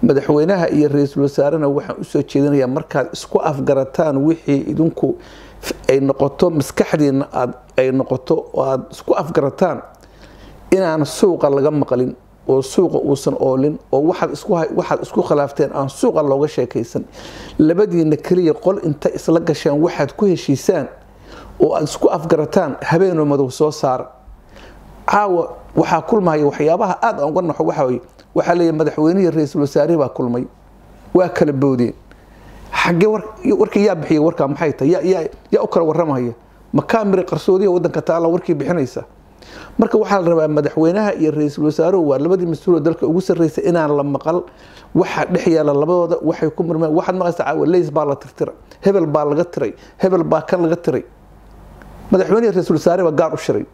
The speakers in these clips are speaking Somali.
madaxweynaha iyo ra-iisul wasaarena waxaan usoo jeedinayaa markaad isku afgarataan wixii idinku ay noqoto maskaxdiina aad ay noqoto oo aada isku afgarataan inaan suuqa laga maqlin oo suuqa uusan oolin oo waxaad isku khilaafteen aan suuqa looga sheekaysan labadiina keliya qol inta isla gasheen waxaad ku heshiisaan oo aada isku afgarataan habeenoo madow soo saara caawa waxaa kulmaya waxyaabaha aada aan uga naxo waxaa weye waxaa leeyahy madaxweynihii ra-iisul wasaarihi baa kulmay waa kala boodeen xaggee warkii yaa bixiyay warkaa maxay tahay yaa u kala waramaya makaamiri qarsoodiya wadanka taala warkii bixinaysa marka waxaa la rabaa madaxweynaha iyo ra-iisul wasaaruhu waa labadii mas-uuloo dalka ugu sarreysa inaan la maqal waxa dhex yaala labadooda waxay ku murmeen waxaad maqlaysa caawa leys baa la tirtira hebel baa laga tiray hebel baa kan laga tiray madaxweynihi ra-iisul wasaare baa gaar u shiray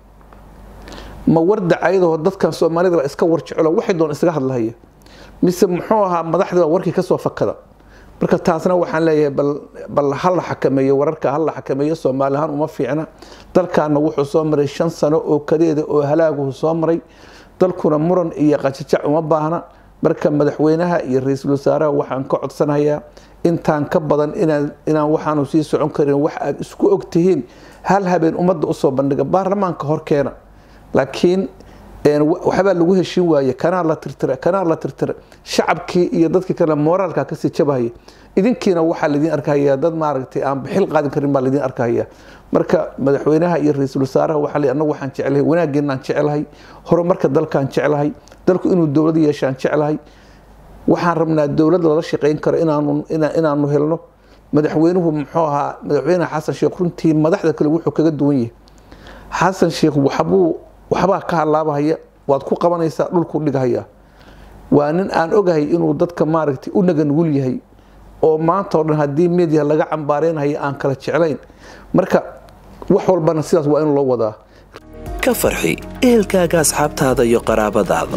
ma warda ayadoo dadkan soomaalida baa iska warjecelo waxay doon isaga hadlahaya mise muxuu ahaa madaxdii baa warkii kasoo fakada marka taasna waxaan leeyahay bal hala xakameeyo wararka hala xakameeyo soomaali ahaan uma fiicna dalkaana wuxuu soo maray shan sano oo kadeeda oo halaaguhu soo maray dalkuna muran iyo qajajac uma baahna marka madaxweynaha iyo ra-iisul wasaaraha waxaan ka codsanayaa intaan ka badan inaan waxaanu sii socon karin wax aad isku ogtihiin hal habeen ummadda usoo bandhiga baarlamaanka horkeena laakiin waxbaa lagu heshin waaye kanaa la tirtira kanaa la tirtira shacabkii iyo dadkii kale mooraalka kasii jabahaya idinkiina waxaa laydin arkahaya dad maaragtay aan bixil qaadin karin baa laydin arkahaya marka madaxweynaha iyo ra-iisul wasaaraha waxaa le anagu waxaan jeclahay wanaageenaan jeclahay horumarka dalkaan jeclahay dalku inuu dowlad yeeshaan jeclahay waxaan rabnaa dowlad lala shaqeyn karo inaanu helno madaxweynuhu muxuu ahaa madaxweyne xasan sheekh runtii madaxda kale wuxuu kaga duwan yahay xasan sheekh waxbuu waxbaa ka halaabahaya waad ku qabanaysaa dhulku dhigahaya waa nin aan ogahay inuu dadka maaragtay u naganugul yahay oo maanta oo dhan haddii media laga cambaareynaya aan kala jeclayn marka wax walbana sidaas waa in loo wadaa ka farxi ehelkaaga asxaabtaada iyo qaraabadaada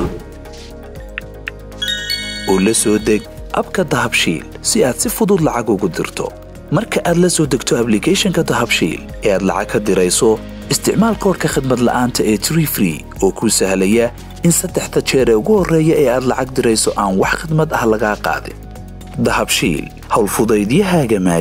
oo la soo deg abka dahabshiil si aad si fudud lacag ugu dirto marka aad la soo degto ablicathonka dahabshiil ee aad lacag ka dirayso isticmaal koorka khadmad la'aanta ee tree free oo kuu sahlaya in saddexda jeer ee ugu horreeya ee aad lacag dirayso aan wax khidmad ah lagaa qaadin dahabshiil howlfudaydiyahaaga